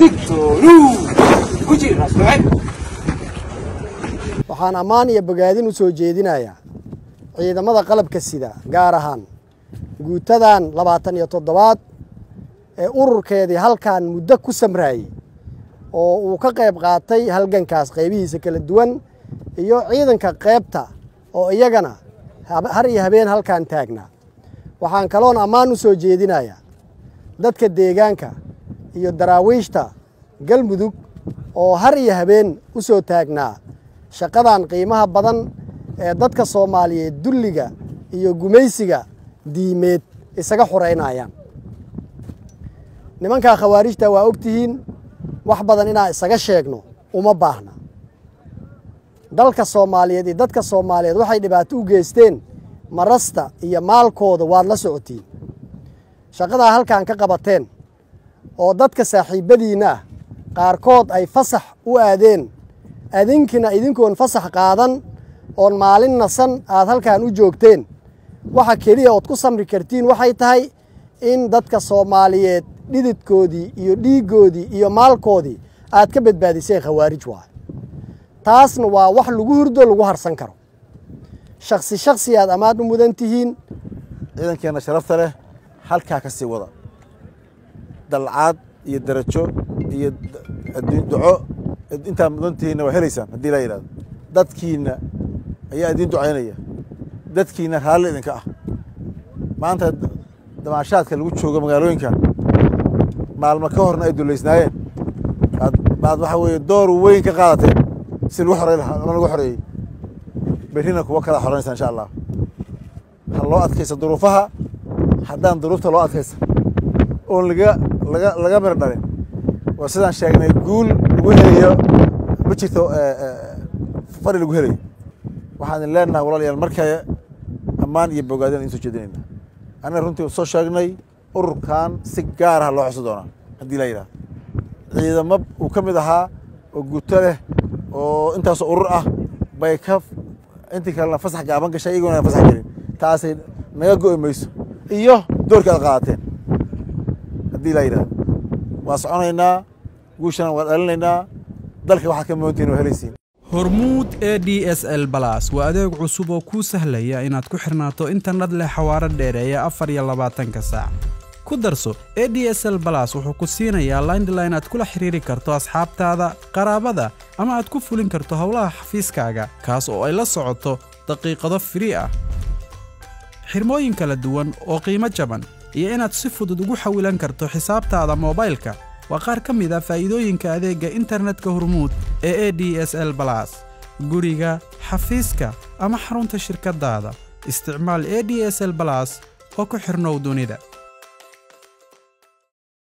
waxaan ammaan iyo bogaadin u soo jeedinayaa ciidamada qalabka sida gaar ahaan guutadan labaatan iyo toddobaad ee ururkeedii halkan muddo ku samraayey oo uu ka qayb qaatay halgankaas qaybihiisa kala duwan iyo ciidanka qaybta oo iyagana har iyo habeen halkan taagnaa waxaan kaloon ammaan u soo jeedinayaa dadka deegaanka iyo daraawiishta galmudug oo har iyo habeen u soo taagnaa shaqadan qiimaha badan ee dadka soomaaliyeed dulliga iyo gumaysiga diimeed isaga xoreynayaan nimankaa khawaarijta waa og tihiin wax badan inaan isaga sheegno uma baahna dalka soomaaliyeed iyo dadka soomaaliyeed waxay dhibaato u geysteen marasta iyo maalkooda waad la socotiin shaqadaa halkan ka qabateen oo dadka saaxiibbadiinna ah qaarkood ay fasax u aadeen adinkina idinkoon fasax qaadan oon maalin nasan aad halkan u joogteen waxa keliya ood ku samri kartiin waxay tahay in dadka soomaaliyeed dhididkoodii iyo dhiiggoodii iyo maalkoodii aad ka badbaadiseen khawaarij waay taasna waa wax lagu hurdo lagu harsan karo shaksi shaksi aad ammaan u mudan tihiin ciidankeenna sharafta leh halkaa ka sii wada dalcaad iyo darajo iyo duco intaad mudan tihiinna waa helaysaan haddii laa yidhahdo dadkiinna ayaa idiin ducaynaya dadkiinna raalli idinka ah maanta damaashaadka lagu joogo magaalooyinka maalmo ka horna ay dullaysnaayeen baad waxaa weeye door weyn ka qaadateen si lagu xorey lagu xoreeyey berrina kuwo kala xoranaysa insha allah ha loo adkaysa duruufaha haddaan duruufta loo adkaysa oon laga laga laga mir dhalin waa sidaan sheegnay guul lagu helayo ma jirto fari lagu helayo waxaan idin leenahay walaalayaal markale ammaan iyo bogaadin idin soo jeedinayna annaga runtii soo sheegnay ururkan si gaar ah loo xuso doonaa haddii la yidhahdo ciidamo uu ka mid ahaa oo guuto leh oo intaasoo urur ah bay ka intii kalena fasax gaaban gashay iyagoona fasax gelin taasay naga go'i mayso iyo doorkii aad qaadateen haddii la yidhahdo waa soconaynaa guushana waa dhalinaynaa dalka waxaad ka moontihin waa helaysiin hormuud e d s l balas waa adeeg cusub oo kuu sahlaya inaad ku xirnaato internet leh xawaaro dheereeya afar iyo labaatanka saac ku darso e d s l balas wuxuu ku siinayaa laindline aad kula xiriiri karto asxaabtaada qaraabada ama aad ku fulin karto howlaha xafiiskaaga kaas oo ay la socoto daqiiqado firii ah xirmooyin kala duwan oo qiimo jaban iyo inaad si fudud ugu xawilan karto xisaabtaada moobaylka waa qaar ka mid a faa'iidooyinka adeegga internetka hormuud ee e d s l balas guriga xafiiska ama xarunta shirkaddaada isticmaal e d s l balas oo ku xidhnow dunida